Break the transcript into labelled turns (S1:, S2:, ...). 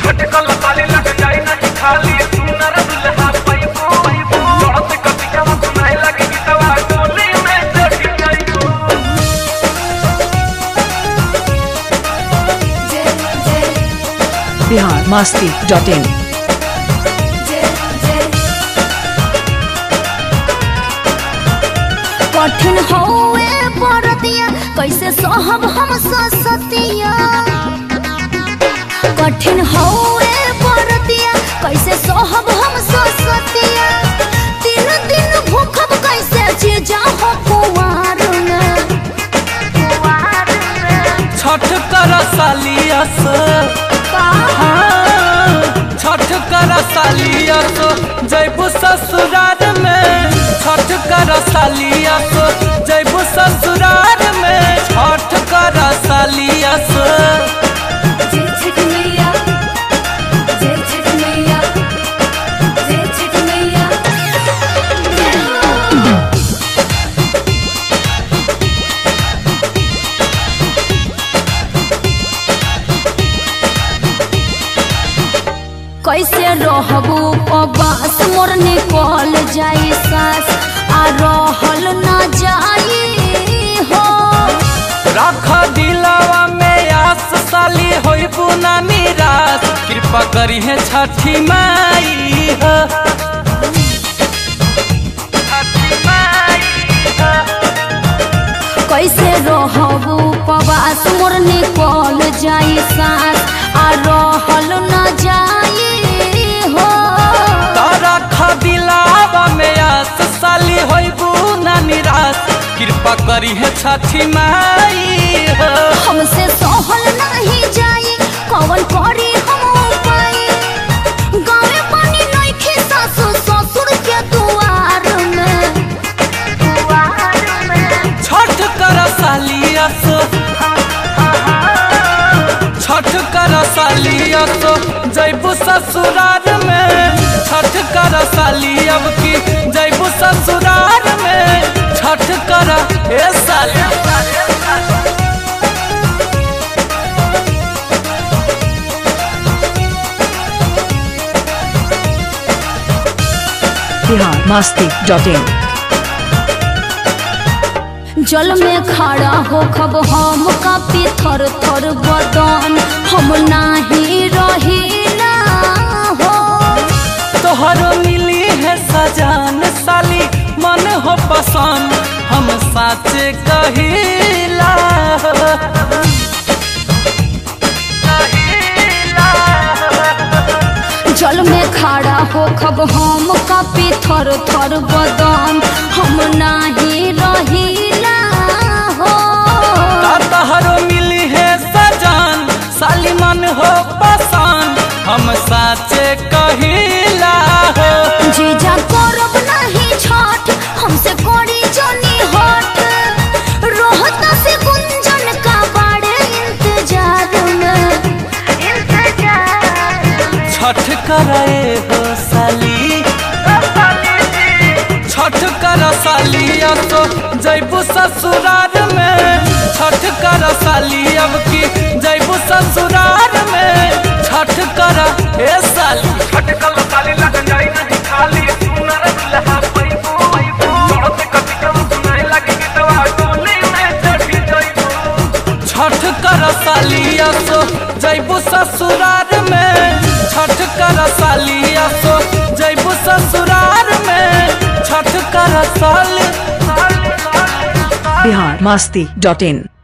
S1: खटकल ताली लग जाई नहीं खाली सुनर दुल्हा पैबो लड़त कतिका सुनाए लगे गीतवा डोली में चढ़ जाइबो
S2: बिहार मस्ती डॉट इन
S3: कठिन होए परतिया कैसे सहब हम ससतिया कठिन होए परतिया कैसे सहब हम ससतिया तीन दिन भूखब कैसे जीजा हो कुवार में कुवार में
S4: छठ कर सालियस
S3: का
S4: छठ कर सालियस जैबू ससुरार में छठ कर सालियस जैबू ससुरार में छठ कर सालियस
S3: जय छठ मैया जय छठ मैया जय छठ मैया कैसे रहबू उपवास मोर निकल जाई सास आ रहल न जाई हो
S4: रख दिलवा में आस साली होइबू ना निराश कृपा करी है छठी माई हो छठी माई हो
S3: कैसे रहबू उपवास मोर निकल जाई सास आ रहल न जाई हो
S4: तारा खदिलावा में आस साली होइबू ना निराश कृपा करी है छठी माई हो
S3: हमसे सहल नहीं जाई कवन करी हम उपाय गावे पानी नइखे सासु ससुर के दुआर में दुआर में
S4: छठ कर सालियस छठ कर सालियस जैबू ससुरार में छठ कर सालियब की जैबू ससुरार में छठ कर ए साली
S2: बिहार मस्ती डॉट इन
S3: जल में खड़ा हो खब हम कापी थर थर बदन हम नाही रहिला हो
S4: तोहरो मिली है सजान साली मन हो पसंद हम साचे कहिला
S3: जल में खड़ा हो खब हम कापी थर थर बदन हम नाही रहिला हो
S4: तोहरो मिली है सजान साली मन हो पसंद हम साचे कहिला हो
S3: जीजा करब नहीं छठ हमसे कोड़ी जोनी हट रोहता से गुंजन का बड़े इंतजार में इंतजार में
S4: छठ करे हो साली छठ कर सालिया तो जैबू ससुरार में छठ कर साली अब की जैबू ससुरार में छठ कर हे साली
S1: खटकल ताली लग जाई नहीं खाली सुनर दुल्हा पैबो लड़त कतिका सुनाए लगे गीतवा डोली में चढ़ जाइबो
S4: छठ कर सालिया सो जैबू ससुरार में छठ कर सालिया सो जैबू ससुरार में छठ कर साली
S2: बिहार मस्ती डॉट इन